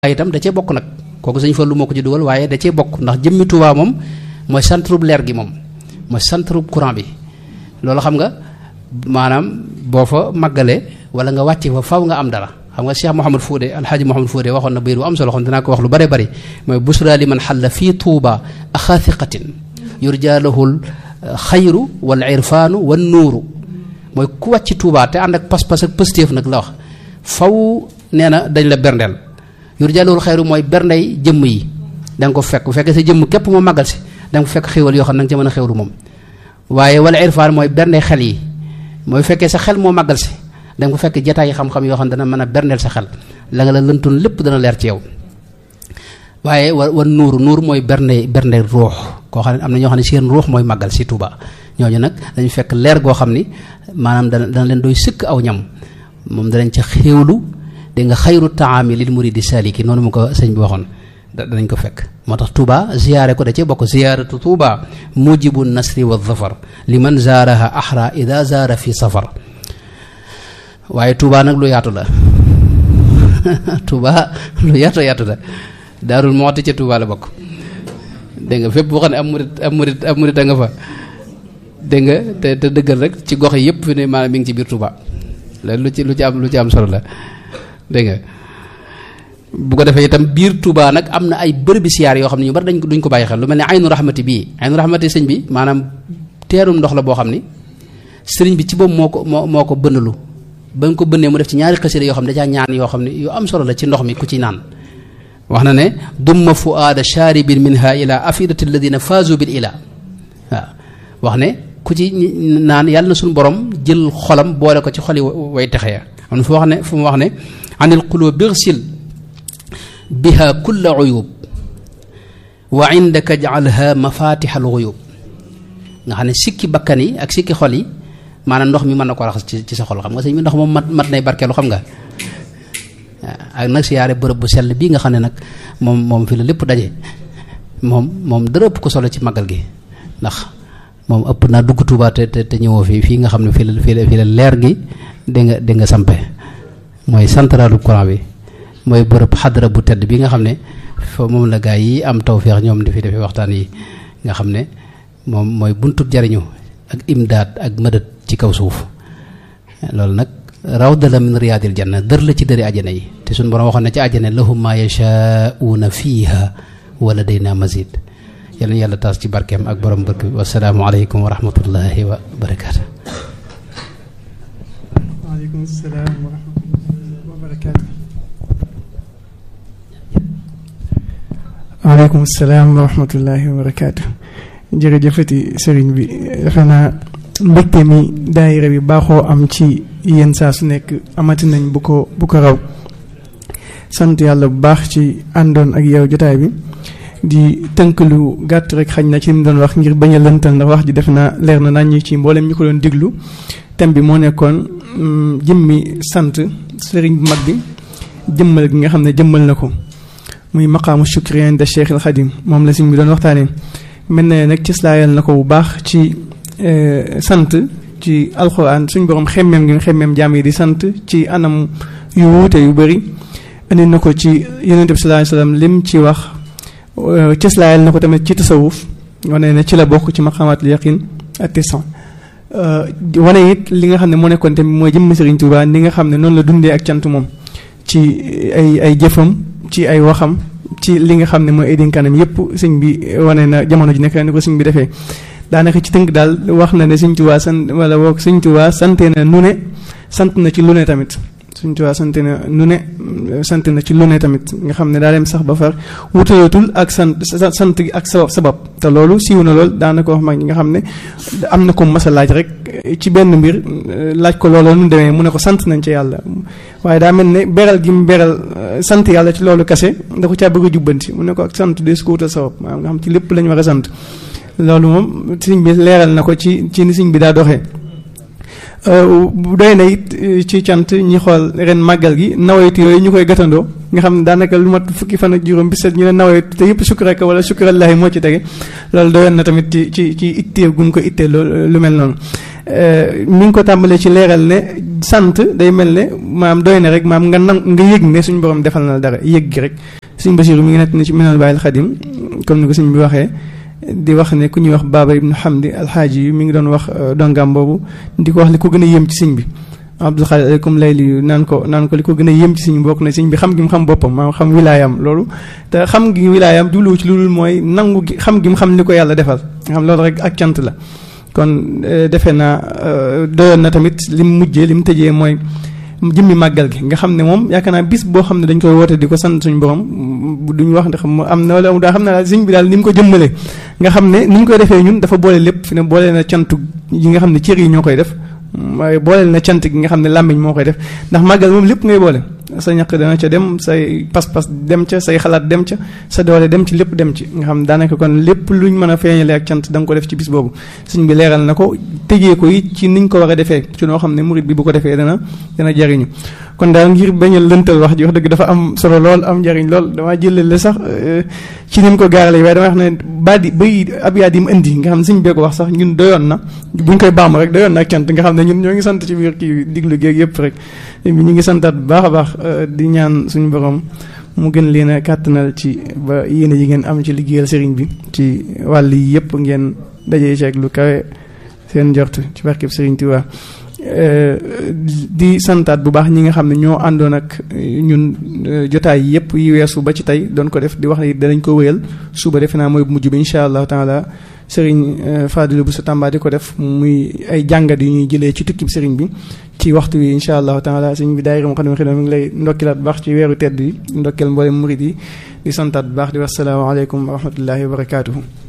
itam da cee bokk nag kooku sëñ Fallu moo ko ci dugal waaye da cee bokk ndax jëmmi Touba moom mooy centre bu leer gi moom mooy centre bu courant bi loolu xam nga maanaam boo fa màggalee wala nga wàcce fa faw nga am dara xam nga Cheikh Mouhamad Fodé alxaaji Mouhamad Fodé waxoon na bayir bu am solo xam dinaa ko wax lu bare bari mooy busra li man xalla fii Touba axaathiqatin yurja lahul xayru wal irfaanu wan nuuru mooy ku wàcc Touba te ànd ak pas-pas ak pëstéef nag la wax faw nee na dañ la berndeel yurja lahul xayru mooy berndey jëmm yi da nga ko fekk bu fekkee sa jëmm képp moo màggal si da nga ko fekk xéwal yoo xam ne da nga ca mën a xewlu moom waaye wala irfaan mooy berndey xel yi mooy fekkee sa xel moo màggal si da nga ko fekk jataay yi xam-xam yoo xam ne dana mën a berndeel sa xel la nga la lëntoon lépp dana leer ci yow waaye wa wa nuuru nuur mooy bernde bernde ruux koo xam ne am na ñoo xam ne seen ruux mooy màggal si Touba ñooñu nag dañu fekk leer goo xam ni maanaam dana dana leen doy sëkk aw ñam moom danañ ca xéewlu di nga xayru taami lil muridi saliki noonu mu ko sëñ bi waxoon danañ ko fekk moo tax Touba ziyaare ko da cee bokk ziyaaratu Touba mujibu nasri wa zafar liman zaaraha ahra ida zaara fi safar waaye Touba nag lu yaatu la Touba lu yaatu yaatu la daarul moxti ca Touba la bokk dégg nga fépp boo xam ne am murit am murit am murit a nga fa dégg nga te te dëggal rek ci gox yi yëpp fi ne maanaam mi ngi ci biir Touba loolu lu ci lu ci am lu ci am solo la dégg nga bu ko defee itam biir Touba nag am na ay bërëbi siyaar yoo xam ne ñu bari dañ ko duñ ko bàyyi xel lu mel ne aynu rahmati bii aynu rahmati sëñ bi maanaam teerum ndox la boo xam ni sëriñ bi ci boobu moo ko moo moo ko bënnalu ba nga ko bënnee mu def ci ñaari xasida yoo xam ne dajaa ñaan yoo xam ne yu am solo la ci ndox mi ku ci naan wax na ne dumma fuaada shaaribin minha ila afidati alladina faazu bil ila waaw wax ne ku ci naan yàlla na suñu borom jël xolam boole ko ci xoli way texe ya am na fu wax ne fu mu wax ne anil qulub birsil biha kulla uyub wa indaka jaalha mafatix al uyub nga xam ne sikki bakkan yi ak sikki xol yi maanaam ndox mi mën na ko raxas ci ci sa xol xam nga sëñ bi ndox moom mat mat nay barkeelu xam nga ak nag siyaare bërëb bu sell bii nga xam ne nag moom moom fi la lépp daje moom moom dara ëpp ko solo ci màggal gi ndax moom ëpp naa dugg Tuuba te te ñëwoo fii fii nga xam ne fii la fii la fii la leer gi di nga di nga sampe mooy centralu courant bi mooy bërëb xadra bu tedd bi nga xam ne fa moom la gaa yi am tawféex ñoom di fi defee waxtaan yi nga xam ne moom mooy buntub jariñu ak imdaad ak mëdët ci kaw suuf loolu nag rawda la min riyaadil janna dër la ci dëri ajana yi te suñu borom waxoon na ci ajana lahum ma yashaa'uuna fiiha wa ladayna mazid yal na yàlla taas ci barkeem ak borom barke bi wasalaamu aleykum wa rahmatullahi wa barakaatu waaleykum salaam wa rahmatullahi wa barakaatu waaleykum salaam wa rahmatullahi wa barakaatu jërëjëfati sëriñ bi defe naa mbégte mi daayira bi baaxoo am ci yenn saa su nekk amati nañ bu ko bu ko raw sant yàlla bu baax ci àndoon ak yow jotaay bi di tënk lu gàtt rek xañ na ci li mu doon wax ngir bañ a lëntal ndax wax ji def naa leer na nañ ci mboolem ñu ko doon diglu thème bi moo nekkoon jëmmi sant sëriñ bu mag bi jëmmal gi nga xam ne jëmmal na ko muy maqaamu shukri inda Cheikh al Xadim moom la sëriñ bi doon waxtaanee mel na nag ci slaayal na ko bu baax ci sant ci alxuraan suñ borom xemmeem gi xemmeem jaam yi di sant ci anam yu wuute yu bëri indi na ko ci yonente bi sallallahu alayhi wasallam lim ci wax cëslaayal na ko tamit ci tasawuf wane ne ci la bokk ci maqamatul yaqin ak tisan wane it li nga xam ne moo nekkoon tamit mooy jëmm Sëriñ Tuubaa ni nga xam ne noonu la dundee ak cant moom ci ay ay jëfam ci ay waxam ci li nga xam ne mooy ay dénkaanam yépp sëñ bi wane na jamono ji nekk ni ko sëñ bi defee daanaka ci tënk daal wax na ne Sëñ Tuubaa sant wala boog Sëñ Tuubaa sante na nu ne sant na ci lu ne tamit Sëñ Tuubaa sant na nu ne sant na ci lu ne tamit nga xam ne daa dem sax ba far wutalatul ak sant sant gi ak sabab sabab te loolu siiw na lool daanaka wax mag ñi nga xam ne am na ko mas a laaj rek ci benn mbir laaj ko loolu nu demee mu ne ko sant nañ ci yàlla waaye daa mel ne beral gi mu beral sant yàlla ci loolu kase da ko caa bëgg a jubbanti mu ne ko ak sant de su ko wutal sabab maanaam nga xam ci lépp lañ war a sant loolu moom sëñ bi leeral na ko ci ci ni sëñ bi daa doxee doy na it ci cant ñi xool ren màggal gi nawetu yooyu ñu koy gàttandoo nga xam ne daanaka lu mat fukki fan ak juróom bi set ñu ne nawetu te yëpp sukkuraka wala sukkurallahi moo ci tege loolu doyoon na tamit ci ci ci ittee gu ñu ko ittee lu mel noonu mi ngi ko tàmbalee ci leeral ne sant day mel ne maam doy na rek maam nga nan nga yëg ne suñu borom defal na la dara yëg gi rek suñ Basiru mi ngi nekk ni ci minal bàyyil xadim comme ni ko suñ bi waxee di wax ne ku ñuy wax Baaba ibnu Hamdi alxaaji yi mi ngi doon wax dongam boobu di ko wax li ko gën a yéem ci sëñ bi Abdul Xaadir aleykum layli naan ko naan ko li ko gën a yéem ci sëñ bi bokk na sëñ bi xam gi mu xam boppam maanaam xam wilaayam loolu te xam gi wilaayam jubluwu ci loolu mooy nangu gi xam gi mu xam li ko yàlla defal nga xam loolu rek ak cant la kon defe naa doyoon na tamit lim mujjee lim tëjee mooy jëmmi màggal gi nga xam ne moom yaakaar naa bis boo xam ne dañ koy woote di ko sant suñu borom duñ wax ndax mu am na wala daa xam ne daal sëñ bi daal ni mu ko jëmmale nga xam ne ni ñu koy defee ñun dafa boole lépp fi ne boole na cantu yi nga xam ne cër yi ñoo koy def waaye booleel na cant gi nga xam ne làmmiñ moo koy def ndax màggal moom lépp ngay boole sa ñaq dana ca dem say pas-pas dem ca say xalaat dem ca sa doole dem ci lépp dem ci nga xam daanaka kon lépp luñ mën a feeñale ak cant da nga ko def ci bis boobu sëñ bi leeral na ko tëjee ko it ci niñ ko war a defee ci noo xam ne murit bi bu ko defee dana dana jariñu kon daal ngir bañ a lëntal wax ji wax dëgg dafa am solo lool am njariñ lool damaa jëlale sax ci ni mu ko gaarale waaye dama wax ne baadi bay abyaat yi mu indi nga xam ne sëñ bee ko wax sax ñun doyoon na buñ koy baamu rek doyoon na ak cant nga xam ne ñun ñoo ngi sant ci biir kii diglu géeg yëpp rek ñu ngi santaat bu baax a baax di ñaan suñu borom mu gën leen a kàttanal ci ba yéene yi ngeen am ci liggéeyal sëriñ bi ci wàll yi yëpp ngeen dajee ceeg lu kawe seen njort ci barkeb sëriñ Tuubaa di santaat bu baax ñi nga xam ne ñoo àndoon ak ñun jotaay yi yëpp yi weesu ba ci tey doon ko def di wax ne danañ ko wéyal suba defe naa mooy mujj bi incha allahu taala sëriñ Fadilu bu sa Tamba di ko def muy ay jàngat yu ñuy jëlee ci tukkib sëriñ bi ci waxtu wi incha allahu taala sëriñ bi daayira Moukhaddamatoul Khidma mi ngi lay ndokkilaat bu baax ci weeru tedd yi ndokkeel mboolem murid yi di santaat bu baax di wax salaamaaleykum wa rahmatullahi wa barakaatuhu